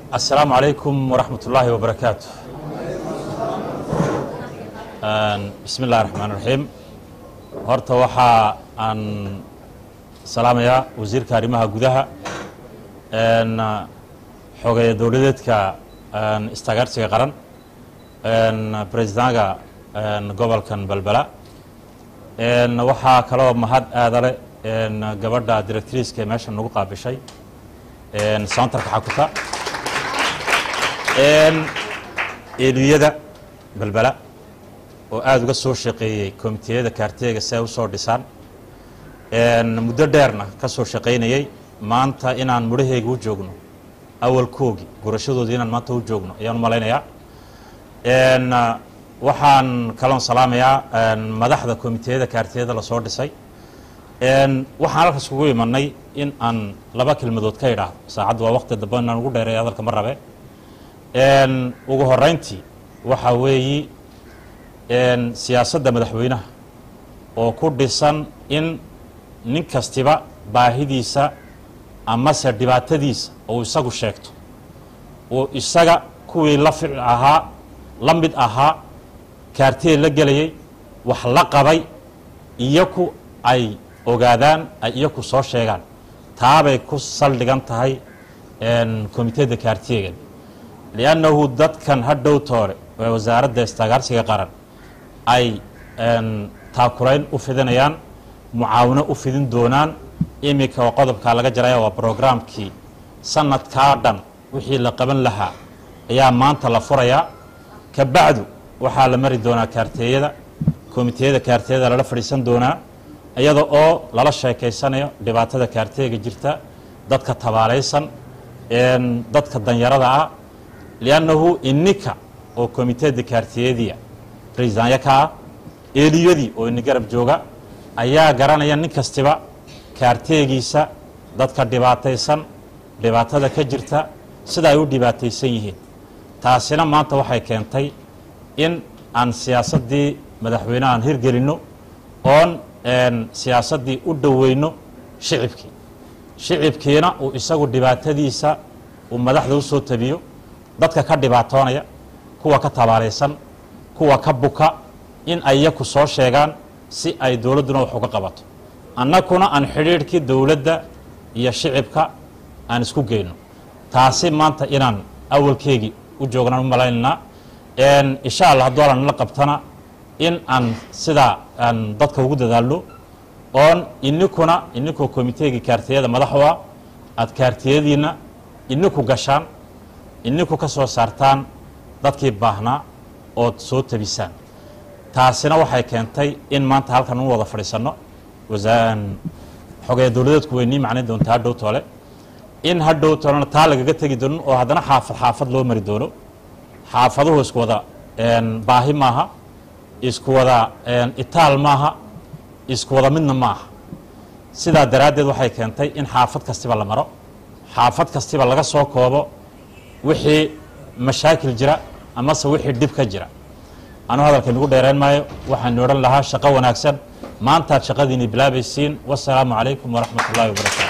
asalaamu calaykum waraxmat ullaahi wabarakaatu bismi illahi raxmaan raxiim horta waxaa aan salaamayaa wasiirka arrimaha gudaha xogeeya dowladeedka istagaarsiga qaran bresidaanka gobolkan belbela waxaa kaloo mahad aadale gabadha directriiska ee meesha nagu qaabishay soontarka xakuta eeliyada belbela oo aada uga soo shaqeeyey komiteyada kaarteega si ay usoo dhisaan muddo dheerna ka soo shaqaynayey maanta inaan mudhaheyga u joogno awalkoogi gurashadoodii inaan maanta u joogno ayaan u malaynayaa waxaan kaloon salaamayaa madaxda komiteyada kaartiyada lasoo dhisay waxaan halkaas kugu imanay in aan laba kelmadood ka idhaahdo saacaddu waa waqti dambe inaan ugu dheereeya hadalka ma rabe ugu horeyntii waxaa weeyi siyaasadda madaxweynaha oo ku dhisan in nin kastiba baahidiisa amase dhibaatadiisa uu isagu sheegto uu isaga kuwii la ficil ahaa la mid ahaa kaartee la gelayay wax la qabay iyaku ay ogaadaan ay iyaku soo sheegaan taabay ku saldhigan tahay komiteda kaartiyegan liannahu dadkan hadhow toole ee wasaaradda istagaarsiga qaran ay taakulayn u fidinayaan mucaawino u fidin doonaan iminka oo qodobkaa laga jaraya waa brograamkii sanadkaa dhan wixii la qaban lahaa ayaa maanta la furayaa ka bacdu waxaa la mari doonaa kaarteeyada komiteyada kaarteeyada lala fadhiisan doonaa iyada oo lala sheekaysanayo dhibaatada kaarteega jirta dadka tabaalaysan dadka danyarada ah liannahu ininka oo komiteda kaartiyadiya raiisaanya ka ah eeliyadii oo ini garab jooga ayaa garanaya nin kastiba kaarteegiisa dadka dhibaataysan dhibaatada ka jirta sida ay u dhibaataysan yihiin taasina maanta waxay keentay in aan siyaasaddii madaxweyneha aan hirgelinno oon siyaasaddii u dhoweyno shicibkii shicibkiina uu isagu dhibaatadiisa uu madaxda u soo tabiyo dadka ka dhibaatoonaya kuwa ka tabaalaysan kuwa ka buka in ay yaku soo sheegaan si ay dowladduna wax uga qabato annakuna aan xidhiidhkii dowladda iyo shicibka aan isku geyno taasi maanta inaan awalkeygii u joognaan u malaynaynaa insha allah hadduu alla nala qabtana in aan sidaa aan dadka ugu dadaalno oon ininkuna ininkoo komiteegii kaartiyada madax u ah aada kaartiyadiina ininku gashaan ininku ka soo saartaan dadkii baahnaa ood soo tabisaan taasina waxay keentay in maanta halkan u wada fadhiisanno xogeya dowladeedku weynii macnayn doonta hadhow toole in hadhow toolena taa lagaga tegi doonin oo haddana xaafad xaafad loo mari doono xaafaduhu isku wada baahi maaha isku wada itaal maaha isku wada midna maaha sidaa daraaddeed waxay keentay in xaafad kastiba la maro xaafad kastiba laga soo koobo wixii mashaakil jira amase wixii dhib ka jira anuu hadalka inagu dheereen maayo waxaanu odhan lahaa shaqo wanaagsan maantaad shaqadiini bilaabaysiin wasalaamu calaykum waraxmat ullahi wabarakaatu